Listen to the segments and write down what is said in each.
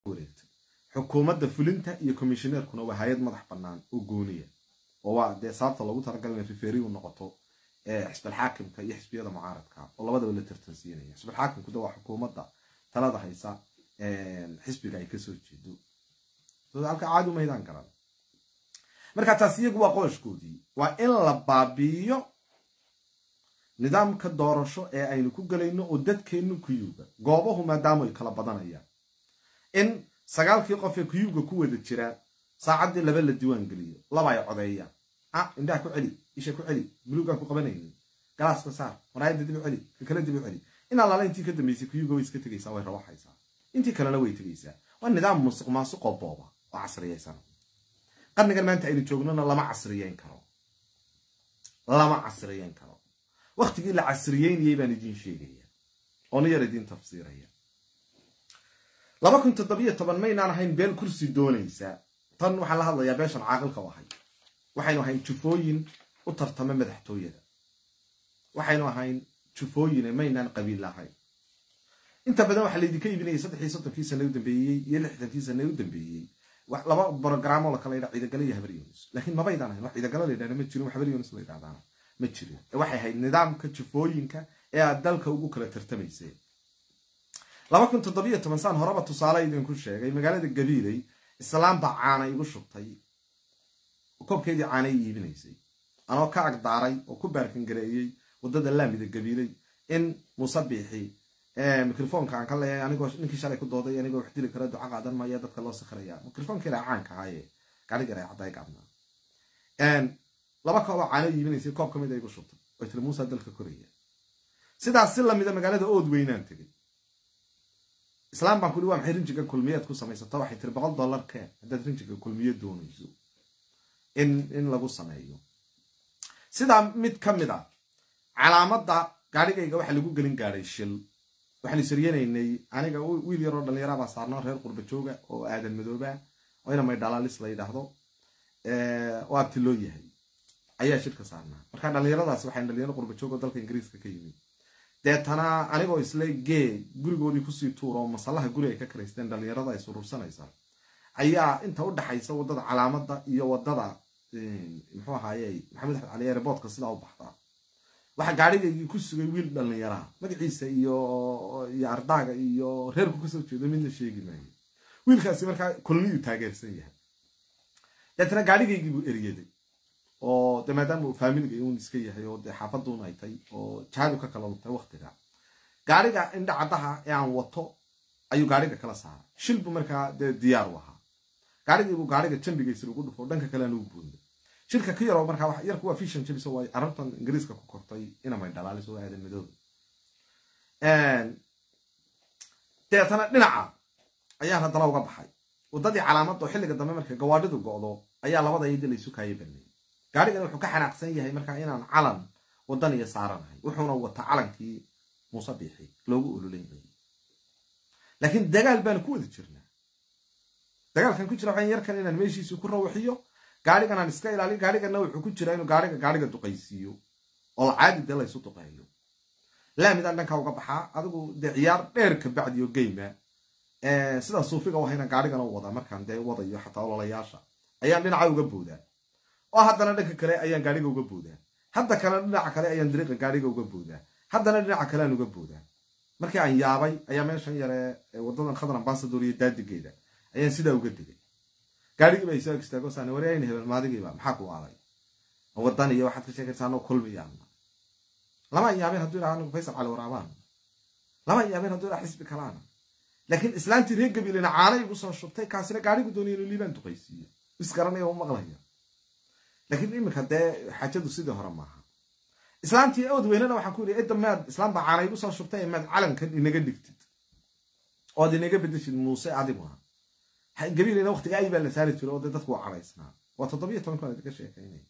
wareegtay xukuumadda fulinta iyo commissioneerkuna waa hay-ad madax bannaan oo gooniya oo waa dee sababta loogu talagalay inay riferi u noqoto xisbalxaakimka iyo xisbiyada mucaaradka oo labadaba la tartansiinaya xisbalxaakimku de waa xukuumadda talada haysa xisbiga ay kasoo jeedo halka caadi umaydaan garan marka taas iyagu waa qooshkoodii waa in la baabi'iyo nidaamka doorasho ee aynu ku gelayno oo dadkeennu kuyuuga goobahu maadaama ay kala badanayaan in sagaalkii qof ee kuyuuga ku wada jiraan saacaddii laba la diiwaan geliyo laba ay codeeyaan ah indhaha ku celi isha ku celi buluugaan ku qabanaynin galaaska saar maraayadda dib u celi ka kale dib u celi in allaala intii ka dambaysay kuyuuga way iska tegaysaa way rawaxaysaa intii kalena way tegaysaa waa nidaam musuq maasuqoo booba oo casriyaysan qarnigan maanta aynu joognona lama casriyeyn karo lama casriyeyn karo waktigii la casriyeynayay baan idiin sheegaya oona yar idiin tafsiiraya laba kun toddobiyo toban maynaan ahayn beel kursi doonaysa tan waxaan la hadlayaa beeshan caaqilka u ahay waxaynu ahayn jufooyin u tartama madaxtooyada waxaynu ahayn jufooyine maynaan qabiil ahayn inta badan waxaa laydinka iibinayay saddexii soddonkii sane u dambeeyey iyo lixdankii sane u dambeeyey laba brogramo lakala yidha ciidagale iyo habar yonis laakiin mabaydaan ahayn wax ciidagalo la yidhahda ma jirin wax habar yonis la yidhahdaana ma jirin waxay ahayd nidaamka jufooyinka ee aad dalka ugu kala tartamayseen laba kun toddobiyo toban saan horeba tusaale idinku sheegay magaalada gabiiley islaam baa caana igu shubtay koobkeedii caanay iibinaysay anoo ka agdaaray oo ku baarkangareeyey waddada laamida gabiiley in muuse biixi microfonka aan ka leeyahay anigoo ninkii shalay ku dooday anigoo wax dili kara duca qaadan maya dadka loo sakraya microfonkeeda caanka ahaaye gaarigaray cadday gaabnaa laba kooboo caano iibinaysay koob ka mid a igu shubtay oo tiri muusa dalka koraya sidaas si lamida magaalada ood weynaan tegay islaam baan kuli waa maxay rinjiga kulmiyeed ku samaysato waxay tiri boqol dollar keen haddaad rinjiga kulmiye doonayso in in lagu sameeyo sidaa mid ka mid a calaamadda gaarigayga waxaa lagu gelin gaadhay shil waxaan isaryenaynay aniga wiil yaroo dhallinyara baa saarnaa reer qurba jooga oo aadan madooba oo ina may dhalaalis la yidhaahdo oo abti loo yahay ayaa shirka saarnaa marka dhallinyaradaasi waxay dhalinyaro qurba joog oo dalka ingiriiska ka yimid deetana anigoo isle gee gurigoodii kusii tuur oo masallaha guri ay ka karaysteen dhallinyarada ay surursanaysaa ayaa inta u dhaxaysa waddada calaamadda iyo waddada muxuu ahaaye maxamed axmed cali airboortka sidaa u baxdaa waxaa gaarigaygii ku sugay wiil dhallinyaraha magaciisa iyo iyo ardaaga iyo reerku kasoo jeedo midna sheegi maayo wiilkaasi markaa kulmiyuu taageersan yahay deetana gaarigaygii buu eryaday oo de maadaama uu faamiliga uun iska yahay oo dee xaafaduun ay tay oo jaadu ka kala luntay waktiga gaariga indha caddaha ee aan wato ayuu gaariga kala saaray shil buu markaa dee diyaar u ahaa gaarigiibuu gaariga jambigiisa lagu dhufo dhanka kalean uu buundo shilka ka yaroo markaa yarku waa fishan jabis oo ay carabtan ingiriiska ku kortay inamay dhalaalis oo aadan madooba deetana dhinaca ayaan haddana uga baxay waddadii calaamadda oo xilliga dambe marka gawaadhidu go'do ayaa labada iyada laysu kaaya banayay gaarigana wuxuu ka xanaaqsan yahay markaa inaan calan waddan iyo saaranahay wuxuuna wataa calankii muuse biixi loogu ololeynayay laakiin dagaal baanu ku wada jirnaa dagaalkan ku jira waxaan yarkan inaan meeshiisii ku rawaxiyo gaarigan aan iska ilaaliyo gaarigana wuxuu ku jiraa inuu gaariga gaariga duqaysiiyo oo caadi dee laysu duqeeyo laamidaan dhankaa uga baxaa adigu dee ciyaar dheer kabacdi oo geyma sidaa suufiga u ahayna gaarigana u wadaa markaan dee wadayo xataa ololayaasha ayaan dhinaca uga boodaa oo haddana dhanka kale ayaan gaariga uga boodaa hadda kalena dhinaca kale ayaan dariiqa gaariga uga boodaa haddana dhinaca kaleaan uga boodaa markii aan yaabay ayaa meeshan yare wadadan khadar ambasador iyo daadigeeda ayaan sidaa uga digay gaarigiiba isoo istaago saan wareayna hebel maadigiiba maxaa ku aaday wadan iyo waxaad ka sheekaysaa anoo kulmiyaana lama yaabeen hadduu idhaha anigu faysal cali waraabaan lama yaabeen hadduu idhaha xisbi kalaana laakiin islaantii reer gabiilina caana igu soo shubtay kaasina gaarigu doonaya inuu liibaan duqaysiiyo isgaranaya u maqlaya laakiin iminka dee xaajadu sidii hore maaha islaantii ood weynana waxaan ku yidhi edda maad islaam baa caana igu soo shubtay maad calankan inaga dhigtid ood inaga bedeshid muuse adiguna gabiilina waqtiga ay baa la saari jiro oo dee dadku waa cadaysnaa waa toddobiyo tobanka aan idinka sheekaynaya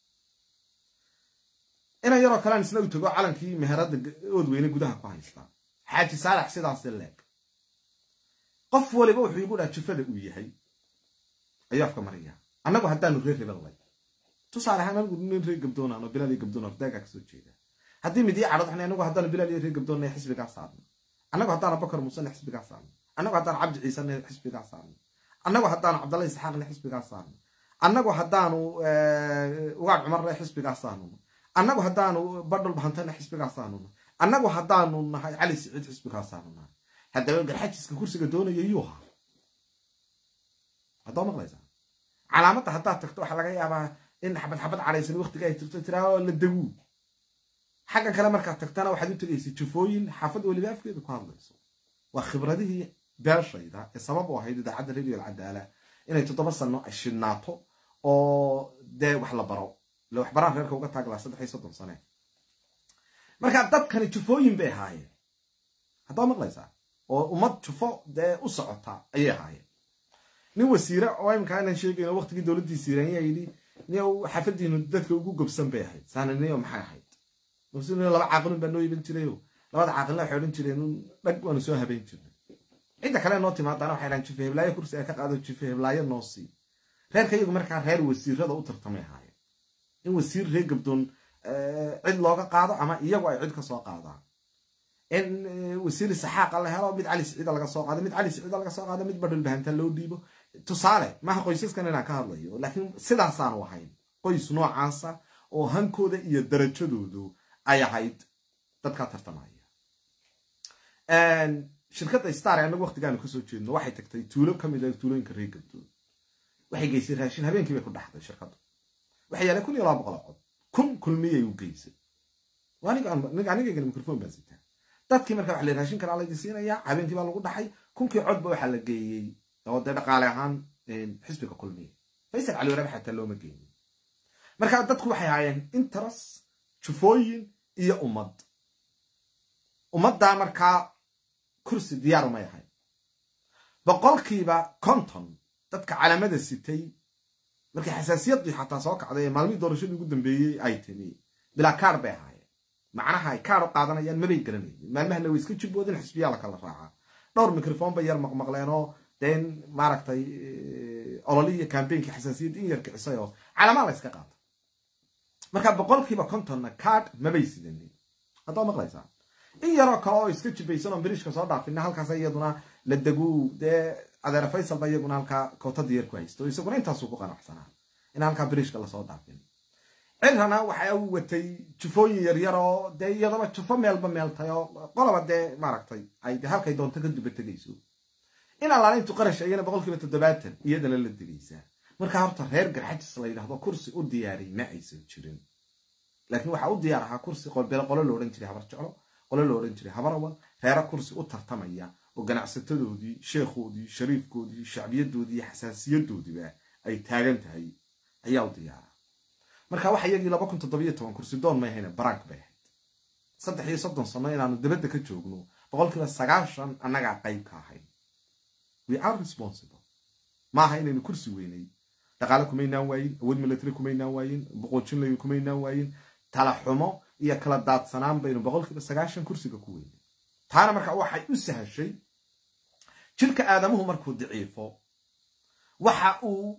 inan yaroo kalean isna u tago calankii meherada ood weyne gudaha ku haystaa xaaji saalax sidaasi leeg qof waliba wuxuu igu dhaha jufada uu yahay ayuu afka maraya annagu haddaanu reer rebellay tusaale ahaan anigu nin reer gabdoonaan oo bilaal iyo gabdoon ardaagaa kasoo jeeda haddii midii cadhad waxna anagu haddaanu bilaal iyo reer gabdoonna xisbigaa saarno annagu haddaanu bakar muusena xisbigaa saarno annagu haddaan cabdi ciisena xisbigaa saarno annagu haddaanu cabdalla isxaaqle xisbigaa saarno annagu haddaanu ugaad cumarle xisbigaa saarno annagu haddaanu badhul bahantana xisbigaa saarno annagu haddaanu nahay cali siciid xisbigaa saarno haddaba garxajiska kursiga doonaya yuu ahaa haddaa maqlaysaa calaamadda haddaad tagto waxaa laga yaabaa in xabad xabad cadhaysan waqtiga ay tirto tiraa la daguu xaggan kale markaad tagtana waxaad u tegaysa jufooyin xaafad weliba afkeeda ku hadlayso waa khibradihii beeshayda ee sabab u ahayd idaacadda radio alcadaala inay toddoba sano ay shidhnaato oo dee wax la baro ile waxbaraan reerka uga taaglaa saddex iyo soddon sane marka dadkani jufooyin bay ahaayeen haddaa maqlaysaa oo ummad jufo dee u socota ayay ahaayeen nin wasiire oo imkaa inaan sheegayno waqtigii dowladdii siiraan yaa yidhi niyow xaafadiinu dadka ugu gobsan bay ahayd saananiyo maxay ahayd laba caaqilun baa noo iban jirayo labada caaqilna waxay odhan jireen dhag waanu soo habeyn jirnay cidda kale noo timaadana waxay dhahan jife heblaayo kursi ay ka qaado jife heblaayo noo sii reerka iyagu markaa reer wasiirada u tartamay ahaayeen in wasiir reer gabdoon cid looga qaado ama iyagu ay cid ka soo qaadaan in wasiiri saxaaqa la helo mid cali siciida laga soo qaado mid cali siciida laga soo qaado mid badhul bahanta loo dhiibo tusaale maaha qoysaskan inaan ka hadlayo laakiin sidaasaanu ahayn qoys noocaasa oo hankooda iyo darajadoodu ay ahayd dadkaa tartamaya shirkadda star ee anagu waqtigaanu kasoo jeedno waxay tagtay tuulo kamid a tuulooyinka reer gabdood waxay geysay raashin habeenkii bay ku dhaxday shirkaddu waxay yaaleen kun iyo laba boqol cod kun kulmiyay u geysay anigaygan microphone baan sitaa dadkii marka waxa la raashin kalaa laydin siinayaa habeenkii baa lagu dhaxay kunkii codba waxaa la geeyey oo dee dhaqaale ahaan xisbiga kulmiya faysal cali waraab xataa looma geynin marka dadku waxay ahaayeen interes jufooyin iyo ummad ummaddaa markaa kursi diyaar umay ahayn boqolkiiba konton dadka calamada sitay markii xasaasiyaddii xataa soo kacday ee maalmihii doorashadii ugu dambeeyey ay timi bilaa kaar bay ahaayeen macnaha ay kaar u qaadanayaan mabay garanayeen maalmahana way iska jibboodin xisbiyaa la kala raacaa dhowr microphone bay yar maqmaqleenoo deen maaragtay ololii iyo kambeynkii xasaasiyadda in yar kicisay oo calamaa la yska qaata marka boqolkiiba kontonna kaad mabay sidanin haddaa maqlaysaa in yaroo kale oo iska jibaysan oo biriishka soo dhaafina halkaas iyaduna la deguu dee adeer faysal ba iyaguna halkaa kootadii yar ku haysto isaguna intaasuu ku qanacsanaa in halkaa biriishka lasoo dhaafin cirrana waxa uu watay jufooyin yaryar oo dee iyadaba jufo meelba meeltay oo qolaba dee maaragtay ay de halkay doonto ka duba tegayso in allaalintu qarash iyana boqolkiiba toddobaatan iyadana la degaysaa markaa horta reer garxajis la yidhahdo kursi u diyaariy ma aysan jirin laakiin waxaa u diyaar ahaa kursi qolbele qolo lo odhan jiray habar jeclo qolo lo odhan jiray habarawal reero kursi u tartamaya oo ganacsatadoodii sheekhoodii shariifkoodii shacbiyadoodii iyo xasaasiyadoodiiba ay taagan tahay ayaa u diyaara marka waxa iyagii laba kun toddobiyo toban kursi doon may hayne barank bay ahayd saddex iyo soddon sano inaanu dibadda ka joogno boqolkiiba sagaashan annagaa qayb ka ahayn we are responsible maaha inaynu kursi weynay dhaqaale kumaynaan waayin awood milatary kumaynaan waayin boqoojinlay kumaynaan waayin tala xumo iyo kala daadsanaan baynu boqolkiiba sagaashan kursiga ku weynay taana marka waxay u sahashay jirka aadamuhu markuu daciifo waxa uu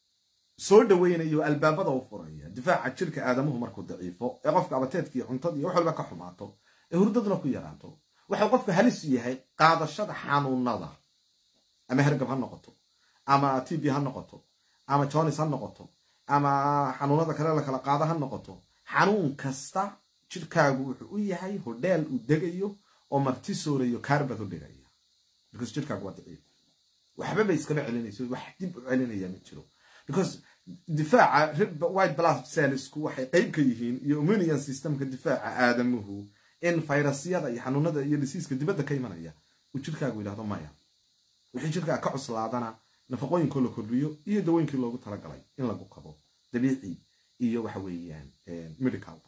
soo dhaweynayo albaabada u furaya difaaca jirka aadamuhu markuu daciifo ee qofka abateedkiiyo cuntadii iyo wax walba ka xumaato ee hurdaduna ku yaraato waxau qofka halis yahay qaadashada xanuunada ama hergab ha noqoto ama t b ha noqoto ama jonis ha noqoto ama xanuunada kale la kala qaado ha noqoto xanuun kasta jirkaagu wuxuu u yahay hodheel uu degayo oo marti soorayo kaarbad u dhigaya because jirkaagu waa daciif waxba bay iskama celinayso wax dib u celinaya ma jiro because difaaca white blood cellsku waxay qayb ka yihiin iyo immunian systemka difaaca aadamuhu in fayrasyada iyo xanuunada iyo disiiska dibadda ka imanaya uu jirkaagu yidhahdo maya wixii jirkaa ka cuslaadana nafaqooyinkoo la kordhiyo iyo dawooyinkii loogu talagalay in lagu kabo dabiici iyo waxa weeyaan medicalba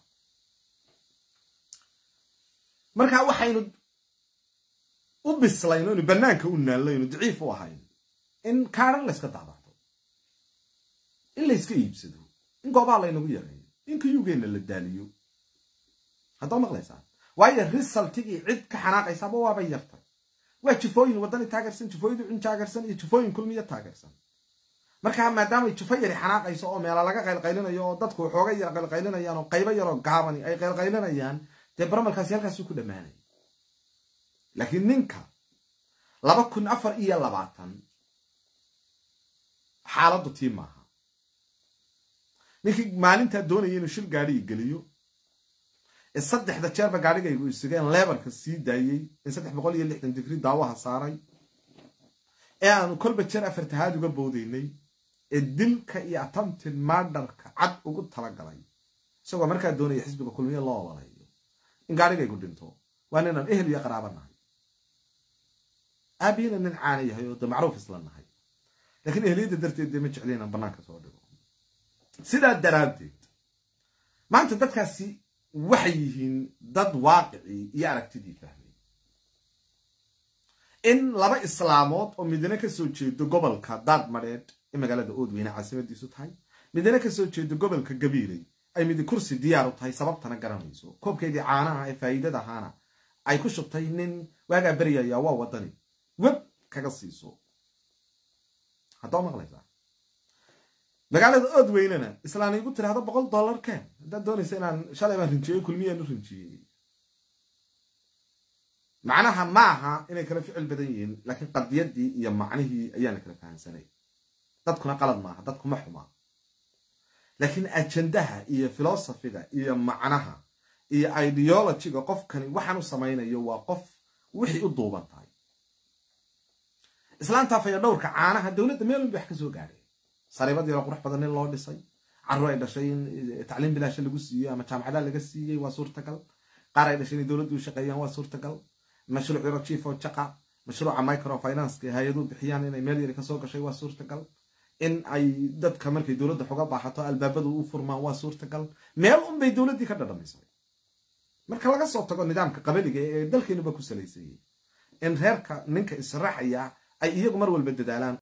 marka waxaynu u bislayno inu banaanka u naallayno daciif u ahayn in kaaran layska daabacdo in layska iibsado in goobaha laynagu yareeyo in kayugeenna la daaliyo haddaa maqlaysaa waayo risaltigii cid ka xanaaqaysaaba waabay yartay waa jufooyin waddani taageersan jufooyin cun taageersan iyo jufooyin kulmiya taageersan markaa maadaamay jufo yari xanaaqayso oo meela laga qaylqaylinayo oo dadku waxooga yar qaylqaylinayaan oo qaybo yaroo gaabani ay qaylqaylinayaan dee baramalkaasi halkaasuu ku dhammaanaya laakiin ninka laba kun afar iyo labaatan xaaladdu tii maaha ninkii maalintaa doonaya inuu shil gaadhiga geliyo ee saddexda jeerba gaadhigaygu isugeen leebarka sii daayey in saddex boqol iyo lixdan digri daawaha saaray ee aanu kolba jeer afartahaad uga boodaynay ee dilka iyo attempted mardarka cad ugu talagalay isagoo markaa doonaya xisbiga kulmiye loo ololayo in gaadhigaygu dhinto waa ninaan ehel iyo qaraaba nahay aabiyana nin caana yahay oo de macruuf isla nahay laakiin ehliyadda darteed dee ma jecli inaan bannaanka soo dhigo sidaa daraaddeed maanta dadkaasi waxay yihiin dad waaqicii iyo aragtidii fahmay in laba islaamood oo midna ka soo jeedo gobolka daadmadheedh ee magaalada oodweyne caasimadiisu tahay midna ka soo jeedo gobolka gabiiley ay midi kursi diyaar u tahay sababtana garanayso koobkeedii caanaha ee faa'iidada ahaana ay ku shubtay nin waagaa beryaya waa wadani web kaga siiso haddaa maqlaysaa magaalada oodweynena islaan igu tiraahdo boqol dollar keen haddaad doonaysa inaan shalay baan rinjiyey kulmiyaan u rinjiyey macnaha ma aha inay kala ficil badan yihiin laakiin qadiyaddii iyo macnihii ayaan la kala fahamsanay dadkuna qalad maaha dadkuma xumaa laakiin ajendaha iyo filosofiga iyo macnaha iyo ideologiga qofkani waxaan u samaynayo waa qof wixii u duuban tahay islaantaa faya dhowrka caanaha dowladda meel walba wax ka soo gaadhay sariibad yaro qurux badan in loo dhisay carruur ay dhashay in tacliim bilaasha lagu siiyey ama jaamacadaha laga siiyey waa suurtagal qaar ay dhashay inay dowladdu u shaqeeyaan waa suurtagal mashruuc yaro chief oo jaqa mashruuca microfinance hay-aduhu bixiyaan inay meel yari kasoo gashay waa suurtagal in ay dadka markay dowladda xoga baaxato albaabadu u furmaan waa suurtagal meel unbay dowladdii ka dhadhamisay marka laga soo tago nidaamka qabaliga ee dalkeenuba ku salaysayey in reerka ninka israaxaya ay iyagu mar walba dadaalaan